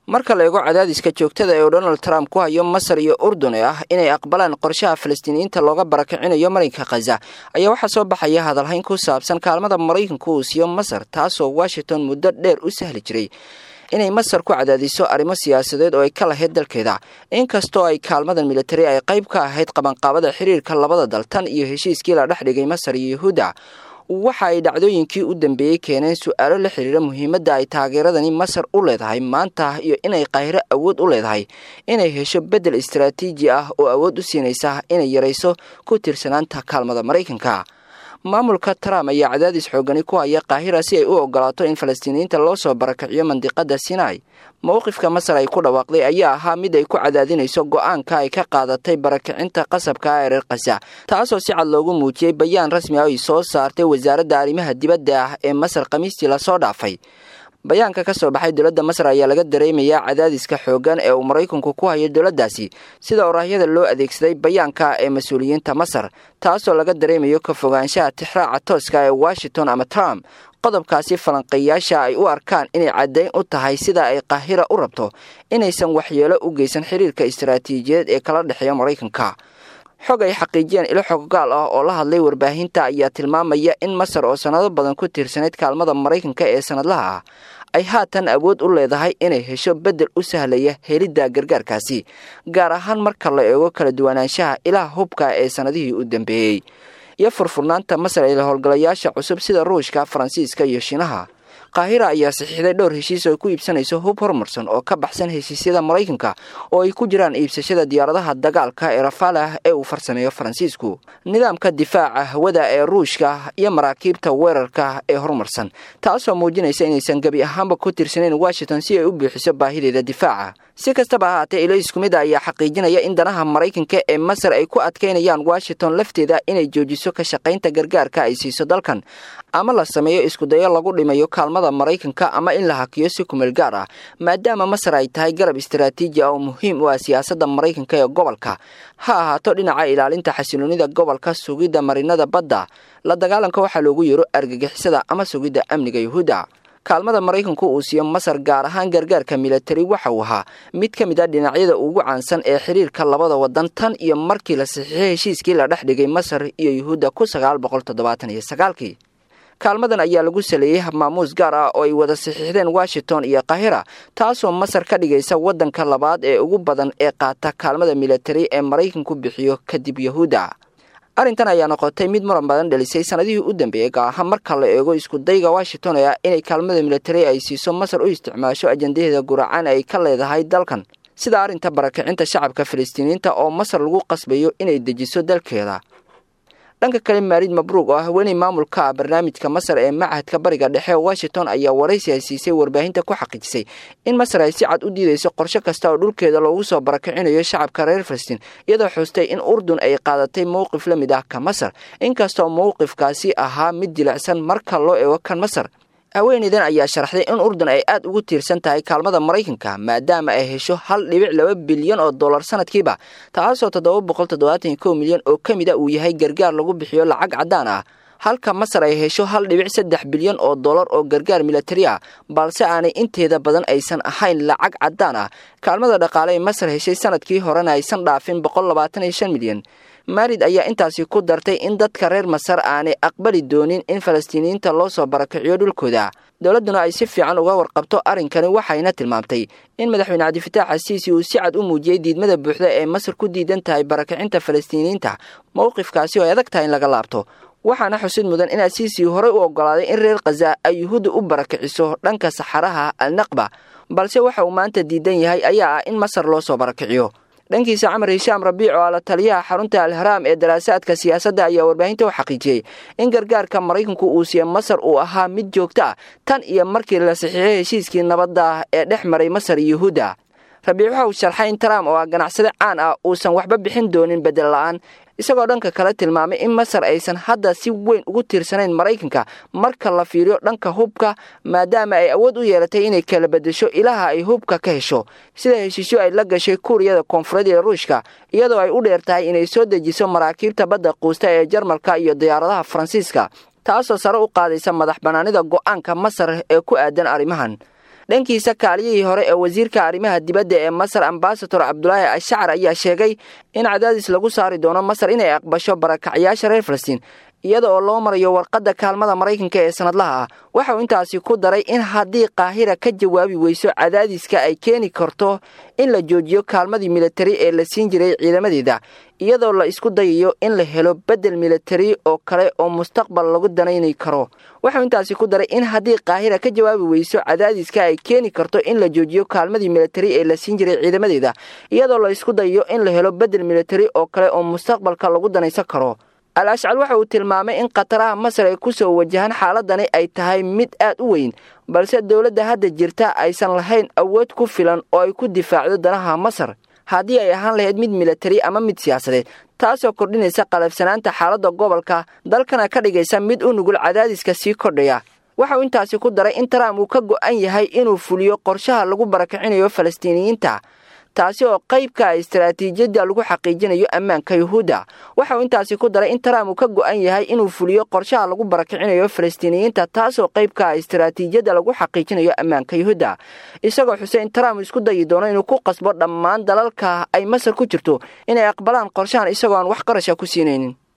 marka la eego cadaadiska joogtada ee uu donald trump ku hayo masar iyo urdun ee ah inay aqbalaan qorshaha falastiiniyiinta looga barakicinayo marinka khaza ayaa waxaa soo baxaya hadalhayn ku saabsan kaalmada maraykanku uu siiyo masar taasoo washington muddo dheer u sahli jiray inay masar ku cadaadiso arrimo siyaasadeed oo ay ka lahayd dalkeeda inkastoo ay kaalmadan militari ay qayb ka ahayd qabanqaabada xiriirka labada dal tan iyo heshiiskii la dhex dhigay masar iyo yahuudda waxa ay dhacdooyinkii u dambeeyey keeneen su-aalo la xiriira muhiimadda ay taageeradani masar u leedahay maanta iyo inay qaahiro awood u leedahay inay hesho beddel istaraatiiji ah oo awood u siinaysa inay yarayso ku tiirsanaanta kaalmada maraykanka maamulka trump ayaa cadaadis xoogani ku haya kaahira si ay u ogolaato in falastiiniyiinta loo soo barakiciyo mandiqada sinai mowqifka masar ay ku dhawaaqday ayaa ahaa mid ay ku cadaadinayso go-aanka ay ka qaadatay barakicinta qasabka ah ee reer khaza taasoo si cad loogu muujiyey bayaan rasmi ah ay soo saartay wasaaradda arrimaha dibadda ah ee masar khamiistii lasoo dhaafay bayaanka ka soo baxay dowladda masar ayaa laga dareemayaa cadaadiska xooggan ee uu maraykanku ku hayo dowladdaasi sida oraahyada loo adeegsaday bayaanka ee mas-uuliyiinta masar taasoo laga dareemayo ka fogaanshaha tixraaca tooska ee washington ama trump qodobkaasi falanqeeyaasha ay u arkaan inay caddayn u tahay sida ay qaahira u rabto inaysan waxyeelo u geysan xiriirka istaraatiijiyadeed ee kala dhexeeya maraykanka xog ay xaqiijiyeen ilo xoggaal ah oo la hadlay warbaahinta ayaa tilmaamaya in masar oo sannado badan ku tiirsanayd kaalmada maraykanka ee sannadlaha ah ay haatan awood u leedahay inay hesho beddel u sahlaya helidda gargaarkaasi gaar ahaan marka la eego kala duwanaanshaha ilaha hubka ee sannadihii u dambeeyey iyo furfurnaanta masar ee howlgalayaasha cusub sida ruushka faransiiska iyo shiinaha qaahira ayaa saxiixday dhowr heshiis oo ku iibsanayso hub horumarsan oo ka baxsan heshiisyada maraykanka oo ay ku jiraan iibsashada diyaaradaha dagaalka ee rafalah ee uu farsameeyo faransiisku nidaamka difaaca hawada ee ruushka iyo maraakiibta weerarka ee horumarsan taasoo muujinaysa inaysan gebi ahaanba ku tirsanayn washington si ay u buuxiso baahideeda difaaca si kastaba ahaatee ilo isku mid a ayaa xaqiijinaya in danaha maraykanka ee masar ay ku adkaynayaan washington lafteeda inay joojiso ka shaqaynta gargaarka ay siiso dalkan ama la sameeyo iskudayo lagu dhimayo kaalmada maraykanka ama in la hakiyo si kumeel gaar ah maadaama masar ay tahay garab istaraatiiji ah oo muhiim u ah siyaasadda maraykanka ee gobolka ha ahaato dhinaca ilaalinta xasiloonida gobolka sugidda marinada badda la dagaalanka waxaa loogu yeero argagixisada ama sugidda amniga yuhuudda kaalmada maraykanku uu siiyo masar gaar ahaan gargaarka milatari waxa uu ahaa mid ka mid a dhinacyada ugu caansan ee xiriirka labada wadan tan iyo markii la saxiixay heshiiskii la dhex dhigay masar iyo yuhuudda ku sagaal boqol toddobaatan iyo sagaalkii kaalmadan ayaa lagu saleeyey habmaamuus gaar ah oo ay wada saxiixdeen washington iyo kahira taasoo masar ka dhigaysa waddanka labaad ee ugu badan ee qaata kaalmada milatari ee maraykanku bixiyo kadib yahuudda arrintan ayaa noqotay mid muran badan dhalisay sannadihii u dambeeyey gaar ahaan marka la eego iskudayga washington ee ah inay kaalmada milatari ay siiso masar u isticmaasho ajandaheeda guracan ay ka leedahay dalkan sida arrinta barakicinta shacabka falastiiniyiinta oo masar lagu qasbayo inay dejiso dalkeeda dhanka kale maarid mabruug oo ah haweeney maamulka ah barnaamijka masar ee machadka bariga dhexe washington ayaa waraysi ay siisay warbaahinta ku xaqiijisay in masar ay si cad u diidayso qorshe kasta oo dhulkeeda loogu soo barakicinayo shacabka reer falastiin iyadoo xustay in urdun ay qaadatay mowqif la mid ah ka masar inkastoo mowqifkaasi ahaa mid jilicsan marka loo eego kan masar haweeneydan ayaa sharaxday in urdun ay aad ugu tiirsan tahay kaalmada maraykanka maadaama ay hesho hal dhibic laba bilyan oo dollar sanadkiiba taasoo toddoba boqol toddobaatan iyo kow milyan oo ka mid a uu yahay gargaar lagu bixiyo lacag caddaan ah halka masar ay hesho hal dhibic saddex bilyan oo dollar oo gargaar milatari ah balse aanay inteeda badan aysan ahayn lacag caddaan ah kaalmada dhaqaale ee masar heshay sanadkii horena aysan dhaafin boqol labaatan iyo shan milyan maarid ayaa intaasi ku dartay in dadka reer masar aanay aqbali doonin in falastiiniyiinta loo soo barakiciyo dhulkooda dowladduna ay si fiican uga warqabto arrinkani waxayna tilmaamtay in madaxweyne cabdifitaax asiisi uu si cad u muujiyey diidmada buuxda ee masar ku diidan tahay barakicinta falastiiniyiinta mowqifkaasi oo ay adag tahay in laga laabto waxaana xusid mudan in asiisi horey u oggolaaday in reer khaza ay yuhuudda u barakiciso dhanka saxaraha alnaqba balse waxa uu maanta diidan yahay ayaa ah in masar loo soo barakiciyo dhankiisa camar hishaam rabiic oo ala taliyaha xarunta alharaam ee daraasaadka siyaasadda ayaa warbaahinta u xaqiijiyey in gargaarka maraykanku uu siiye masar uu ahaa mid joogto ah tan iyo markii la saxiixay heshiiskii nabadda ah ee dhex maray masar iyo yuhuudda rabiic waxa uu sharxay in trump oo ah ganacsade caan ah uusan waxba bixin doonin bedel la'aan isagoo dhanka kale tilmaamay in masar aysan hadda si weyn ugu tiirsanayn maraykanka marka la fiiriyo dhanka hubka maadaama ay awood u yeelatay inay kala bedesho ilaha ay hubka ka hesho sida heshiisyo ay la gashay kuuriyada koonfureed ee ruushka iyadoo ay u dheer tahay inay soo dejiso maraakiibta badda quusta ee jarmalka iyo diyaaradaha faransiiska taasoo sare u qaadaysa madax bannaanida go'aanka masar ee ku aadan arrimahan dhankiisa kaaliyihii hore ee wasiirka arrimaha dibadda ee masar ambasador cabdulaahi ashacr ayaa sheegay in cadaadis lagu saari doono masar inay aqbasho barakacyaasha reer falastiin iyada oo loo marayo warqadda kaalmada maraykanka ee sanadlaha ah waxa uu intaasi ku daray in haddii qaahira ka jawaabi weyso cadaadiska ay keeni karto in la joojiyo kaalmadii militari ee la siin jiray ciidamadeeda iyadoo la isku dayayo in la helo beddel militari oo kale oo mustaqbal lagu danayni karo waxauu intaasi ku daray in haddii qaahira ka jawaabi weyso cadaadiska ay keeni karto in la joojiyo kaalmadii militari ee la siin jiray ciidamadeeda iyadoo la isku dayayo in la helo beddel militari oo kale oo mustaqbalka lagu danaysan karo al ashcal waxa uu tilmaamay in khataraha masar ay ku soo wajahaan xaaladani ay tahay mid aad u weyn balse dowladda hadda jirta aysan lahayn awood ku filan oo ay ku difaacdo danaha masar haddii ay ahaan lahayd mid militari ama mid siyaasadeed taasoo kordhinaysa qalafsanaanta xaaladda gobolka dalkana ka dhigaysa mid u nugul cadaadiska sii kordhaya waxa uu intaasi ku daray in trump uu ka go'an yahay inuu fuliyo qorshaha lagu barakicinayo falastiiniyiinta taasi oo qaybka ah istaraatiijiyadda lagu xaqiijinayo ammaanka yuhuudda waxa uu intaasi ku daray in trump uu ka go'an yahay inuu fuliyo qorshaha lagu barakicinayo falastiiniyiinta taasoo qaybka ah istaraatiijiyadda lagu xaqiijinayo ammaanka yuhuudda isagoo xusay in trump isku dayi doono inuu ku qasbo dhammaan dalalka ay masar ku jirto inay aqbalaan qorshahan isagoo aan wax qarasha ku siinaynin